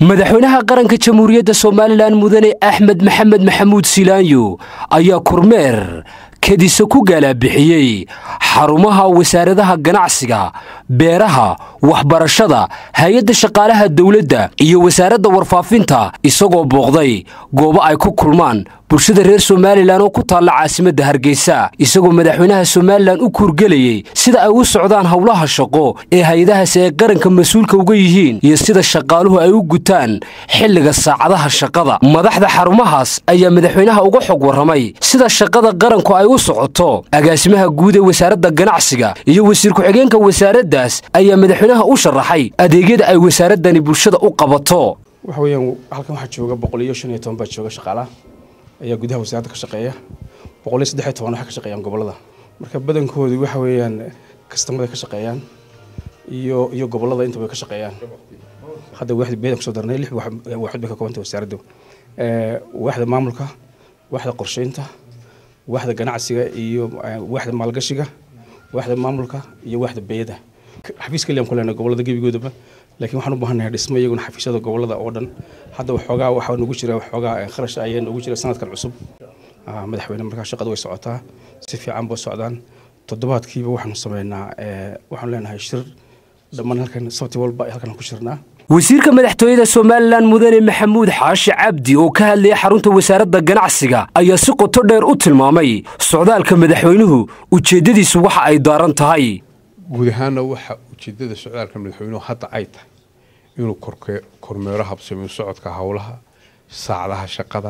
madaxweynaha qaranka jamhuuriyadda somalilan mudane axmed maxamed maxamuud silaanyo ayaa kormeer kadisa ku galaabixiyey xarumaha wasaaradaha ganacsiga beeraha waxbarashada hay-adda shaqaalaha dowladda iyo wasaaradda warfaafinta isagoo booqday goobo ay ku kulmaan bulshada reer somalilan oo ku taalla caasimadda hargeysa isagoo madaxweynaha somalilan u kuurgelayey sida ay u socdaan howlaha shaqo ee hay-adahaasi ay qaranka mas-uulka uga yihiin iyo sida shaqaaluhu ay u gutaan xilliga saacadaha shaqada madaxda xarumahaas ayaa madaxweynaha uga xog warramay sida shaqada qaranku ay u socoto agaasimaha guud ee wasaaradda ganacsiga iyo wasiir ku-xigeenka wasaaraddaas ayaa madaxweynaha u sharaxay adeegyada ay wasaaraddani bulshada u qabato waxa weeyaan halkan waxaa jooga boqol iyo shan iyo toban baa jooga shaqaalaha ayaa gudaha wasaaradda ka shaqeeya boqol iyo saddex iyo toban waxay ka shaqeeyaan gobollada marka badankoodu waxa weeyaan kastamada ka shaqeeyaan iyo iyo gobollada intaba ka shaqeeyaan hadda waaxda beedan kusoo darnay lix waaxood bay ka koobantay wasaaraddu waaxda maamulka waaxda qorsheynta waaxda ganacsiga iyo waaxda maalgashiga waaxda maamulka iyo waaxda beeyada xafiis kaliyan ku leenahay gobollada gebigoodaba laakiin waxaan u baahanahay dhismo iyaguna xafiisyada gobollada oo dhan hadda waxoogaa waxaa nagu jira waxoogaa kharash ayaa nagu jira sanadkan cusub madaxweyne markaa shaqada way socotaa si fiican ba socdaan toddobaadkiiba waxaanu sameynaa waxaanu leenahay shir dhammaan halkan sabti walba halkan ku shirnaa wasiirka madaxtooyada somalilan mudane maxamuud xaashi cabdi oo ka hadlayay xarunta wasaaradda ganacsiga ayaa si qoto dheer u tilmaamay socdaalka madaxweynuhu ujeeddadiisu waxa ay daaran tahay guud ahaanna waxa ujeedada socdaalka madaxweynuhu hadda ay tahay inuu kormeero habsamiyo socodka howlaha saacadaha shaqada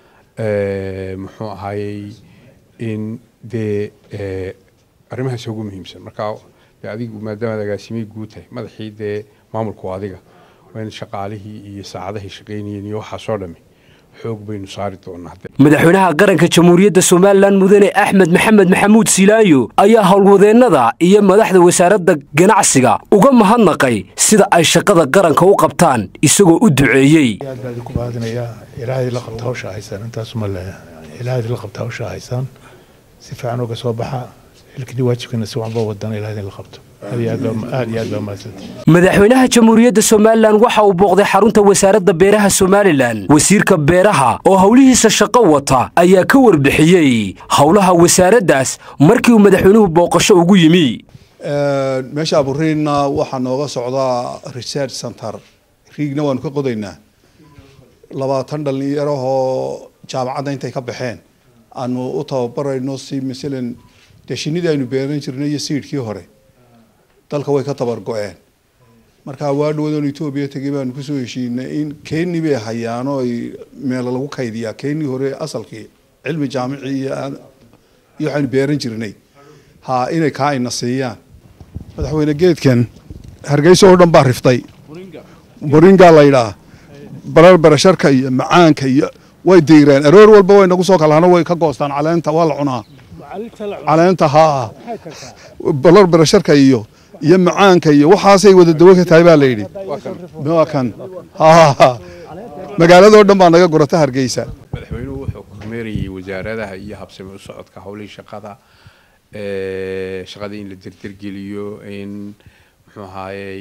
muxuu ahaayey in dee arrimahaas ugu muhiimsan markaa dee adigu maadaamaad agaasimay guud tahay madaxii dee maamulku adiga waa in shaqaalihii iyo saacadahay shaqaynayeen iyo waxaasoo dhami xoog baynu saari doonaa madaxweynaha qaranka jamhuuriyadda somalilan mudane axmed maxamed maxamuud silaayo ayaa howlwadeennada iyo madaxda wasaaradda ganacsiga uga mahadnaqay sida ay shaqada qaranka u qabtaan isagoo u duceeyey aad baan idinku mahadinayaa ilaahay la qabta hawsha haysaan intaasuma le ilaahay la qabta hawsha haysaan si fiican uga soo baxa xilkii waajibkana si waxba wadana ilaahay la qabto aad iyo aad baa mahadsantihi madaxweynaha jamhuuriyadda somalilan waxa uu booqday xarunta wasaaradda beeraha somalilan wasiirka beeraha oo howlihiisa shaqo wata ayaa ka warbixiyey howlaha wasaaraddaas markii uu madaxweynuhu booqasho ugu yimi meesha aburiinna waxaa nooga socdaa research center riigna waanu ka qodaynaa labaatan dhalinyarahoo jaamacadda intay ka baxeen aanu u tababarayno si masalan dee shinidii aynu beeran jirnay iyo siidhkii hore dalka way ka tabar go-een marka waa dhawadoon etoobiya tegay baanu kusoo heshiinay in keni bay hayaano ay meelo lagu kaydiyaa keni hore asalkii cilmi jaamici iyo iyo waxaynu beeran jirnay ha inay kaa ina siiyaan madaxweyne geedkan hargeysa oo dhan baa riftay boringa la yidhaah barar barasharka iyo macaanka iyo way diireen aroor walba way nagu soo kalahano way ka goostaan caleenta waa la cunaa caleenta haa barar barasharka iyo iyo macaanka iyo waxaasay wada dawo ka tahay baa la yidhi waa kan magaaladoo dhan baa naga gurata hargeysa madaxweynuhu wuxuu kormeerayay wasaaradaha iyo habsami u socodka howlihii shaqada shaqada in la derdergeliyo in muxuu ahaayey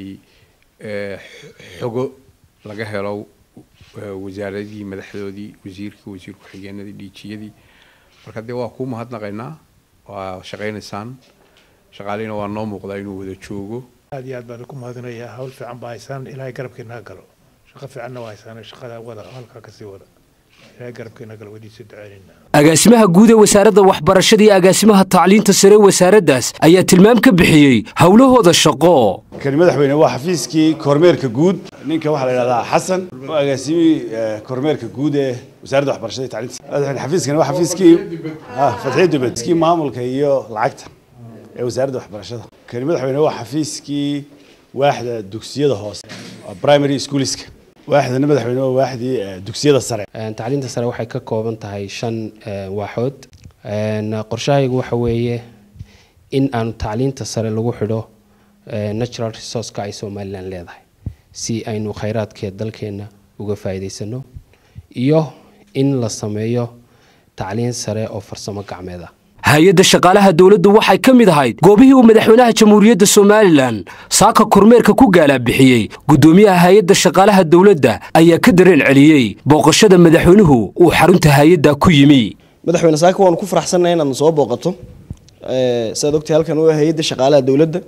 xogo laga helo wasaaradihii madaxdoodii wasiirkii wasiir ku-xigeenadii dhiijiyadii marka dee waa kuu mahadnaqaynaa waa shaqaynaysaan shaqaalihina waa noo muuqdaa inuu wada joogo aad iyo aad baan ku mahadinayaa hawl fiican baa haysaan ilaahay garabkiina galo shaqo fiicanna waa haysaan shaqada wada halkaa kasii wada ilaahay garabkiina galo wadiisa duceynayna agaasimaha guud ee wasaaradda waxbarashada iyo agaasimaha tacliinta sare wasaaraddaas ayaa tilmaam ka bixiyey howlahooda shaqo kani madaxweyne waa xafiiskii kormeerka guud ninka waxaa la yidhahdaa xasan waa agaasimihii kormeerka guud ee wasaaradda waxbarashada iyo tacliinta madaxweyne xafiiskani waa xafiiskii fatxiya dubed kii maamulka iyo lacagta ee wasaaradda waxbarashada kani madaxweyne waa xafiiskii waaxda dugsiyada hoose primary schoolska waaxdana madaxweyne waa waaxdii dugsiyada sare tacliinta sare waxay ka kooban tahay shan waaxood qorshahaygu waxa weeye in aanu tacliinta sare lagu xidho natural resourceka ay somalilan leedahay si aynu khayraadkee dalkeenna uga faa'iidaysano iyo in la sameeyo tacliin sare oo farsamo gacmeed ah hay-adda shaqaalaha dowladdu waxay ka mid ahayd goobihii uu madaxweynaha jamhuuriyadda somalilan saaka kormeerka ku gaalabixiyey guddoomiyaha hay-adda shaqaalaha dowladda ayaa ka dareen celiyey booqashada madaxweynuhu uu xarunta hay-adda ku yimi madaxweyne saaka waanu ku faraxsannahay inaad soo booqato sidaad ogtay halkan waa hay-adda shaqaalaha dowladda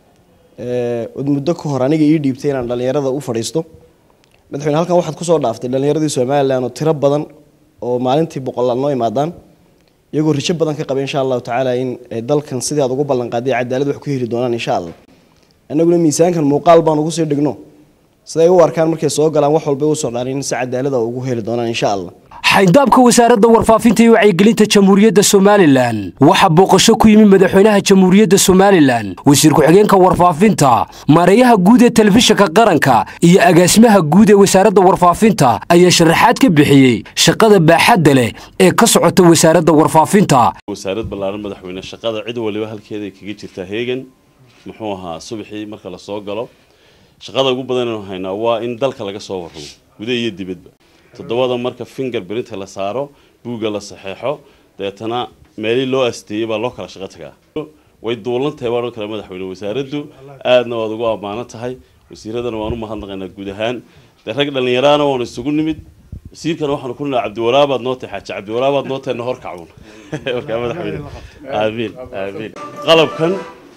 od muddo ka hor aniga ii dhiibtay inaan dhallinyarada u fadhiisto madaxweyne halkan waxaad kusoo dhaaftay dhallinyaradii somalilan oo tiro badan oo maalintii boqolaad noo imaadaan iyagoo rijo badan ka qaba insha allahu tacaala in dalkan sidii aad ugu ballanqaaday cadaalad wax ku heli doonaan insha allah annaguna miisaankan muuqaal baan ugu sii dhigno siday u arkaan markay soo galaan wax walba u socdaan in si cadaalada ugu heli doonaan insha allah xayndaabka wasaaradda warfaafinta iyo wacyigelinta jamhuuriyadda somalilan waxaa booqasho ku yimi madaxweynaha jamhuuriyadda somalilan wasiir ku-xigeenka warfaafinta maareeyaha guud ee telefishinka qaranka iyo agaasimaha guud ee wasaaradda warfaafinta ayaa sharaxaad ka bixiyey shaqada baaxadda leh ee ka socota wasaaradda warfaafinta wasaarad ballaaran madaxweyne shaqada cid waliba halkeeday kaga jirtaa heegan muxuu ahaa subaxii marka la soo galo shaqada ugu badanaynu haynaa waa in dalka laga soo warramo gudaha iyo dibadba toddobada marka finger printa la saaro buugga la saxeexo deetana meelii loo asteeyey baa loo kala shaqo tagaa way duulan tahay baan oo kale madaxweyne wasaaraddu aadna waad ugu ammaanan tahay wasiiradana waan u mahadnaqaynaa guud ahaan dee rag dhallinyaraana waanu isugu nimid wasiirkana waxaanu ku nidhaa cabdiwaraabaad noo tahay xaaji cabdiwaraabaad noo tahay nahor kacun markaa madaxweyne aamiin aamiin qalabkan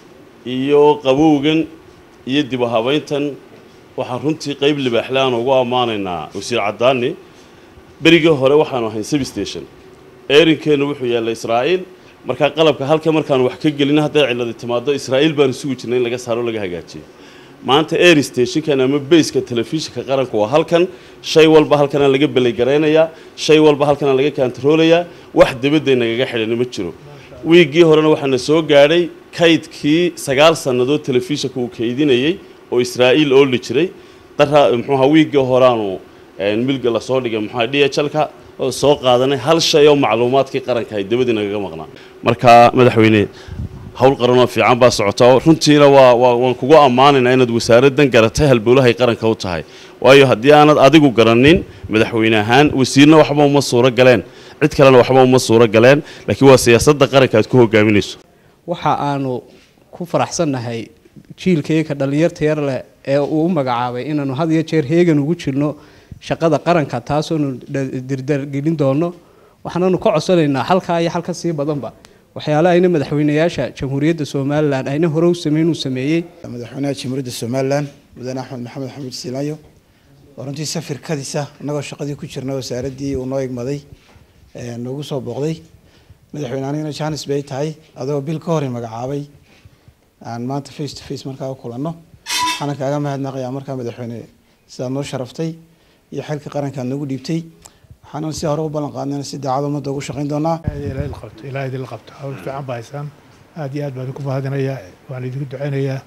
iyo qabowgan iyo dib u habayntan waxaan runtii qeyb libaaxle aan ugu ammaanaynaa wasiir caddaani berigii hore waxaanu ahayn substation eerinkeennu wuxuu yaallay israa'iil markaa qalabka halka markaanu wax ka gelin hadday cilladi timaado israa'iil baanu sugi jirnay in laga saaro laga hagaajiyo maanta air stationkan ama bayska telefishinka qaranku waa halkan shay walba halkanaa laga belaygaraynayaa shay walba halkanaa laga kantaroolayaa wax dabadday nagaga xidhani ma jiro wiiggii horena waxaana soo gaadhay kaydkii sagaal sannadood telefishinka uu kaydinayey oo israa'iil ooli jiray dara muxuuha wiiggii horaanu milga lasoo dhigay muxuha d h lka oo soo qaadanay hal shay oo macluumaadkii qaranka ay dabadii nagaga maqnaa marka madaxweyne howl qaranoo fiican baa socota runtiina waa waa waan kugu ammaanaynaa inaad wasaaraddan garatay halbowlahay qaranka u tahay waayo haddii aanad adigu garanin madaxweyne ahaan wasiirna waxba uma suuro galeen cid kalena waxba uma suuro galeen laakiin waa siyaasadda qaranka aad ku hogaaminayso waxa aanu ku faraxsannahay jiilkayga dhallinyarta yar leh ee uu u magacaabay inaanu had iyo jeer heegan ugu jirno shaqada qaranka taasoonu dirdargelin doono waxaananu ka codsanaynaa halkaa iyo halka sii badanba waxyaalaha ayna madaxweynayaasha jamhuuriyadda somalilan ayna hore u sameyn uu sameeyey madaxweynaha jamhuuriyadda somalilan mudane axmed maxamed xamuud siilaanyo oo runtii safirkadiisa annagoo shaqadii ku jirna wasaaraddii uu noo igmaday noogu soo booqday madaxweyne anigana janis bay tahay adoo bil ka hor i magacaabay aan maanta face to face markaa u kulanno waxaana kaaga mahadnaqayaa markaa madaxweyne sidaad noo sharaftay iyo xilka qaranka aad noogu dhiibtay waxaanan si hore u ballan qaadnayna si daacad ummadda ugu shaqayn doonaa ilaa idinla qabto hawl fiican baa haysaan aad iyo aad baan idinku mahadinayaa waan idinku ducaynayaa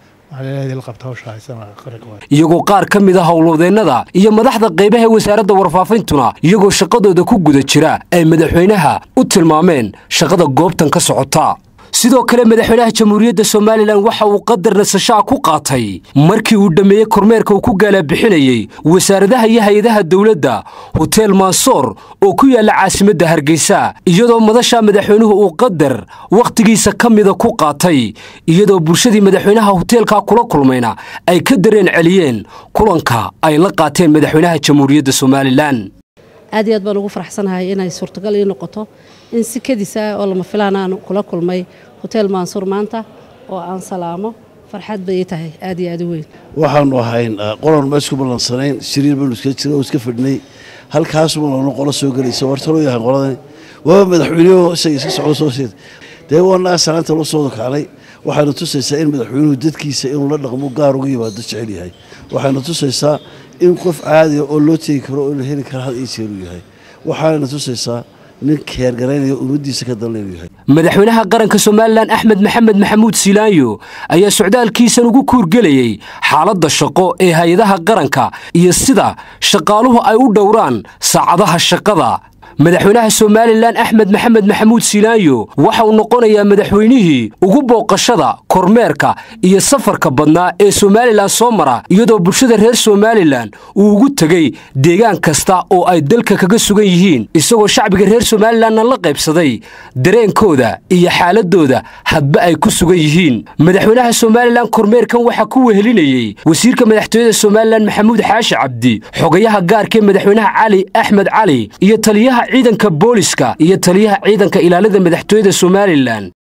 iyagoo qaar ka mid a howlwadeennada iyo madaxda qaybaha wasaaradda warfaafintuna iyagoo shaqadooda ku guda jira ay madaxweynaha u tilmaameen shaqada goobtan ka socota sidoo kale madaxweynaha jamhuuriyadda somalilan waxa uu qadar nasashaa ku qaatay markii uu dhammeeyey kormeerka uu ku gaalabixinayey wasaaradaha iyo hay-adaha dowladda hotel mansoor oo ku yaalla caasimadda hargeysa iyadoo madasha madaxweynuhu uu qadar wakhtigiisa ka mida ku qaatay iyadoo bulshadii madaxweynaha hoteelkaa kula kulmayna ay ka dareen celiyeen kulanka ay la qaateen madaxweynaha jamhuuriyadda somalilan aad iyo aad baan ugu faraxsanahay inay suurtagal ii noqoto in si kadisa oo lama filaan aan kula kulmay hotel mansuur maanta oo aan salaamo farxad bay ii tahay aad iyo aad u weyn waxaanu ahayn qolan ma isku ballansanayn shiriir baynu iska jira oo iska fadhinay halkaasuma lanu qolo soo gelaysa wartaloo yahay qoladani waaba madaxweyneho isaga iska socdo soo seed dee waana salaanta loo soo kacnay waxayna tusaysaa in madaxweynuhu dadkiisa inuu la dhaqmo gaar uga yimaado jecel yahay waxayna tusaysaa in qof caadiga oo loo tegi karo oo la heli kara had iyo jeer uu yahay waxaana tusaysaa nin keergaraynaya ummaddiisa ka dalna inuu yahay madaxweynaha qaranka somalilan axmed maxamed maxamuud silaanyo ayaa socdaalkiisan ugu kuurgelayey xaaladda shaqo ee hay-adaha qaranka iyo sida shaqaaluhu ay u dhowraan saacadaha shaqada madaxweynaha somalilan axmed maxamed maxamuud silaanyo waxa uu noqonayaa madaxweynihii ugu booqashada kormeerka iyo safarka badnaa ee somalilan soo mara iyadoo bulshada reer somalilan uu ugu tegey deegaan kasta oo ay dalka kaga sugan yihiin isagoo shacbiga reer somalilanna la qaybsaday dareenkooda iyo xaaladooda hadba ay ku sugan yihiin madaxweynaha somalilan kormeerkan waxaa ku wehelinayey wasiirka madaxtooyada somalilan maxamuud xaashi cabdi xogayaha gaarkaee madaxweynaha cali axmed cali iyo taliyaha ciidanka booliska iyo taliyaha ciidanka ilaalada madaxtooyada somalilan